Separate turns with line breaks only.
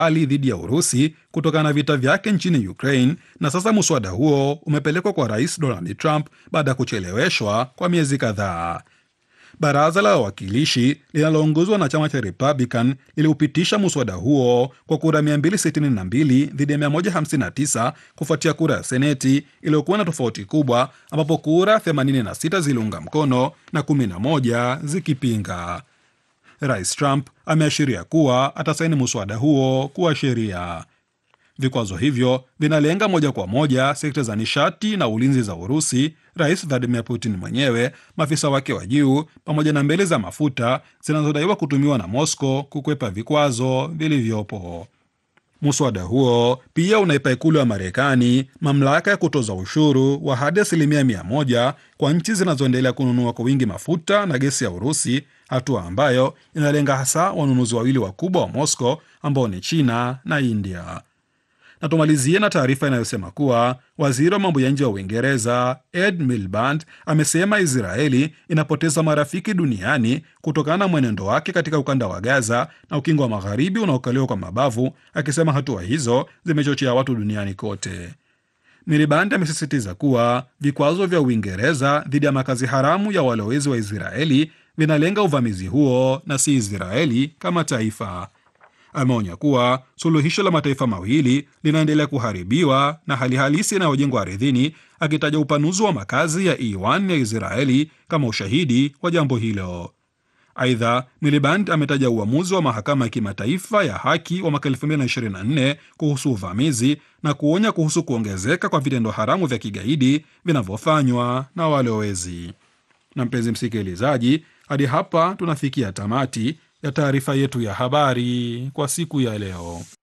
ali dhidi ya Urusi kutokana na vita vyake nchini Ukraine, na sasa muswada huo umepelekwa kwa Rais Donald Trump baada ya kucheleweshwa kwa miezi kadhaa. Baraza la Wawakilishi linaloongozwa na chama cha Republican liliupitisha muswada huo kwa kura 262 dhidi ya 159 kufuatia kura ya Seneti iliyokuwa na tofauti kubwa, ambapo kura 86 ziliunga mkono na 11 zikipinga. Rais Trump ameashiria kuwa atasaini muswada huo kuwa sheria. Vikwazo hivyo vinalenga moja kwa moja sekta za nishati na ulinzi za Urusi, Rais Vladimir Putin mwenyewe, maafisa wake wa juu, pamoja na meli za mafuta zinazodaiwa kutumiwa na Moscow kukwepa vikwazo vilivyopo. Muswada huo pia unaipa ikulu ya Marekani mamlaka ya kutoza ushuru wa hadi asilimia mia moja kwa nchi zinazoendelea kununua kwa wingi mafuta na gesi ya Urusi, hatua ambayo inalenga hasa wanunuzi wawili wakubwa wa Moscow ambao ni China na India na tumalizie na taarifa inayosema kuwa waziri wa mambo ya nje wa Uingereza Ed Miliband amesema Israeli inapoteza marafiki duniani kutokana na mwenendo wake katika ukanda wa Gaza na ukingo wa magharibi unaokaliwa kwa mabavu, akisema hatua hizo zimechochea watu duniani kote. Miliband amesisitiza kuwa vikwazo vya Uingereza dhidi ya makazi haramu ya walowezi wa Israeli vinalenga uvamizi huo na si Israeli kama taifa. Ameonya kuwa suluhisho la mataifa mawili linaendelea kuharibiwa na hali halisi inayojengwa ardhini, akitaja upanuzi wa makazi ya E1 ya Israeli kama ushahidi wa jambo hilo. Aidha, Miliband ametaja uamuzi wa mahakama ya kimataifa ya haki wa mwaka 2024 kuhusu uvamizi na kuonya kuhusu kuongezeka kwa vitendo haramu vya kigaidi vinavyofanywa na walowezi. Na mpenzi msikilizaji, hadi hapa tunafikia tamati ya taarifa yetu ya habari kwa siku ya leo.